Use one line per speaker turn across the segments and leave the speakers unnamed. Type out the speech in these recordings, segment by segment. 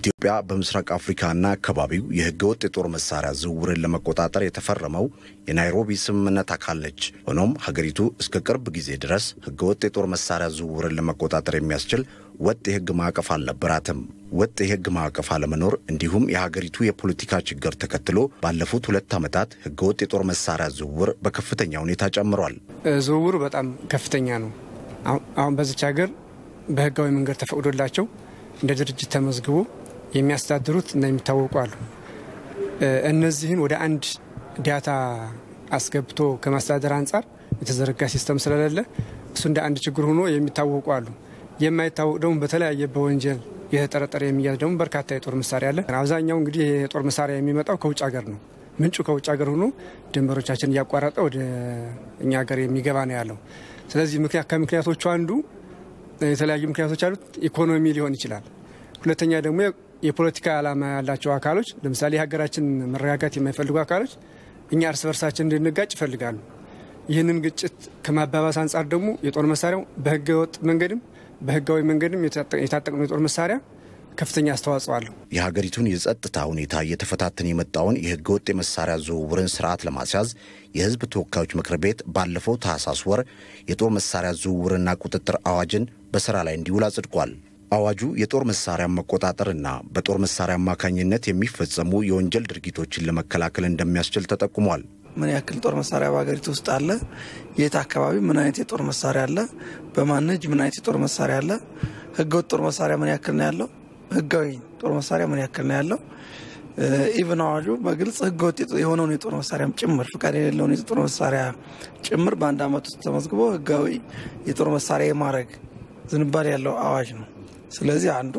ኢትዮጵያ በምስራቅ አፍሪካና አካባቢው የህገወጥ የጦር መሳሪያ ዝውውርን ለመቆጣጠር የተፈረመው የናይሮቢ ስምምነት አካል ነች። ሆኖም ሀገሪቱ እስከ ቅርብ ጊዜ ድረስ ህገወጥ የጦር መሳሪያ ዝውውርን ለመቆጣጠር የሚያስችል ወጥ የህግ ማዕቀፍ አልነበራትም። ወጥ የህግ ማዕቀፍ አለመኖር እንዲሁም የሀገሪቱ የፖለቲካ ችግር ተከትሎ ባለፉት ሁለት ዓመታት ህገወጥ የጦር መሳሪያ ዝውውር በከፍተኛ ሁኔታ ጨምሯል።
ዝውውሩ በጣም ከፍተኛ ነው። አሁን በዚች ሀገር በህጋዊ መንገድ ተፈቅዶላቸው እንደ ድርጅት ተመዝግቦ የሚያስተዳድሩት እና የሚታወቁ አሉ። እነዚህን ወደ አንድ ዳታ አስገብቶ ከማስተዳደር አንጻር የተዘረጋ ሲስተም ስለሌለ እሱ እንደ አንድ ችግር ሆኖ የሚታወቁ አሉ። የማይታወቅ ደግሞ በተለያየ በወንጀል የተጠረጠረ የሚያዝ ደግሞ በርካታ የጦር መሳሪያ አለ። አብዛኛው እንግዲህ የጦር መሳሪያ የሚመጣው ከውጭ ሀገር ነው። ምንጩ ከውጭ ሀገር ሆኖ ድንበሮቻችን እያቋረጠ ወደ እኛ ሀገር የሚገባ ነው ያለው። ስለዚህ ምክንያት ከምክንያቶቹ አንዱ የተለያዩ ምክንያቶች አሉት። ኢኮኖሚ ሊሆን ይችላል። ሁለተኛ ደግሞ የፖለቲካ ዓላማ ያላቸው አካሎች ለምሳሌ የሀገራችን መረጋጋት የማይፈልጉ አካሎች እኛ እርስ በርሳችን እንድንጋጭ ይፈልጋሉ። ይህንን ግጭት ከማባባስ አንጻር ደግሞ የጦር መሳሪያው በህገ ወጥ መንገድም በህጋዊ መንገድም የታጠቅነው የጦር መሳሪያ ከፍተኛ አስተዋጽኦ አለው።
የሀገሪቱን የጸጥታ ሁኔታ እየተፈታተን የመጣውን የህገ ወጥ የመሳሪያ ዝውውርን ስርዓት ለማስያዝ የህዝብ ተወካዮች ምክር ቤት ባለፈው ታህሳስ ወር የጦር መሳሪያ ዝውውርና ቁጥጥር አዋጅን በስራ ላይ እንዲውል አጽድቋል። አዋጁ የጦር መሳሪያን መቆጣጠርና በጦር መሳሪያ አማካኝነት የሚፈጸሙ የወንጀል ድርጊቶችን ለመከላከል እንደሚያስችል ተጠቁሟል።
ምን ያክል ጦር መሳሪያ በሀገሪቱ ውስጥ አለ? የት አካባቢ ምን አይነት የጦር መሳሪያ አለ? በማን እጅ ምን አይነት የጦር መሳሪያ አለ? ህገወጥ ጦር መሳሪያ ምን ያክል ነው ያለው? ህጋዊ ጦር መሳሪያ ምን ያክል ነው ያለው? ኢቭን አዋጁ በግልጽ ህገወጥ የሆነውን የጦር መሳሪያም ጭምር ፍቃድ የሌለውን የጦር መሳሪያ ጭምር በአንድ ዓመት ውስጥ ተመዝግቦ ህጋዊ የጦር መሳሪያ የማድረግ ዝንባሌ ያለው አዋጅ ነው። ስለዚህ አንዱ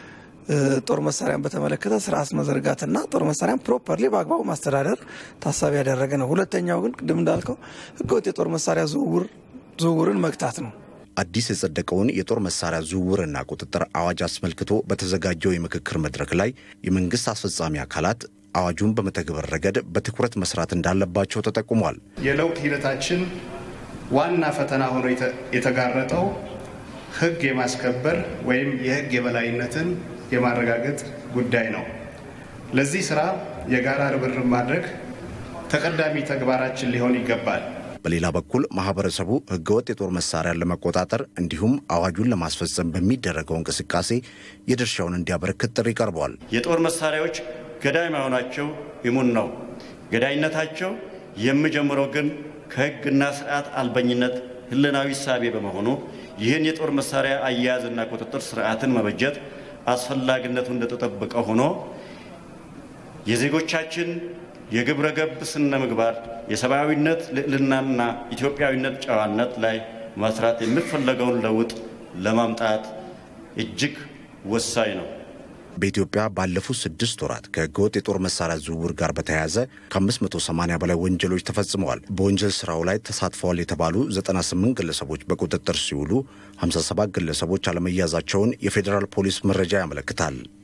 ጦር መሳሪያን በተመለከተ ስርዓት መዘርጋትና ጦር መሳሪያን ፕሮፐርሊ በአግባቡ ማስተዳደር ታሳቢ ያደረገ ነው። ሁለተኛው ግን ቅድም እንዳልከው ህገወጥ የጦር መሳሪያ ዝውውርን መግታት ነው።
አዲስ የጸደቀውን የጦር መሳሪያ ዝውውርና ቁጥጥር አዋጅ አስመልክቶ በተዘጋጀው የምክክር መድረክ ላይ የመንግስት አስፈጻሚ አካላት አዋጁን በመተግበር ረገድ በትኩረት መስራት እንዳለባቸው ተጠቁሟል።
የለውጥ ሂደታችን ዋና ፈተና ሆኖ የተጋረጠው ህግ የማስከበር ወይም የህግ የበላይነትን የማረጋገጥ ጉዳይ ነው። ለዚህ ስራ የጋራ ርብርብ ማድረግ ተቀዳሚ ተግባራችን ሊሆን ይገባል።
በሌላ በኩል ማህበረሰቡ ህገወጥ የጦር መሳሪያን ለመቆጣጠር እንዲሁም አዋጁን ለማስፈጸም በሚደረገው እንቅስቃሴ የድርሻውን እንዲያበረክት ጥሪ ቀርቧል።
የጦር መሳሪያዎች ገዳይ መሆናቸው እሙን ነው። ገዳይነታቸው የሚጀምረው ግን ከህግና ስርዓት አልበኝነት ህልናዊ ሳቤ በመሆኑ ይህን የጦር መሳሪያ አያያዝና ቁጥጥር ስርዓትን መበጀት አስፈላጊነቱ እንደተጠበቀ ሆኖ የዜጎቻችን የግብረ ገብ ስነ ምግባር፣ የሰብአዊነት ልዕልናና ኢትዮጵያዊነት ጨዋነት ላይ መስራት የሚፈለገውን ለውጥ ለማምጣት እጅግ ወሳኝ ነው።
በኢትዮጵያ ባለፉት ስድስት ወራት ከህገወጥ የጦር መሳሪያ ዝውውር ጋር በተያያዘ ከ580 በላይ ወንጀሎች ተፈጽመዋል። በወንጀል ስራው ላይ ተሳትፈዋል የተባሉ 98 ግለሰቦች በቁጥጥር ሲውሉ 57 ግለሰቦች አለመያዛቸውን የፌዴራል ፖሊስ መረጃ ያመለክታል።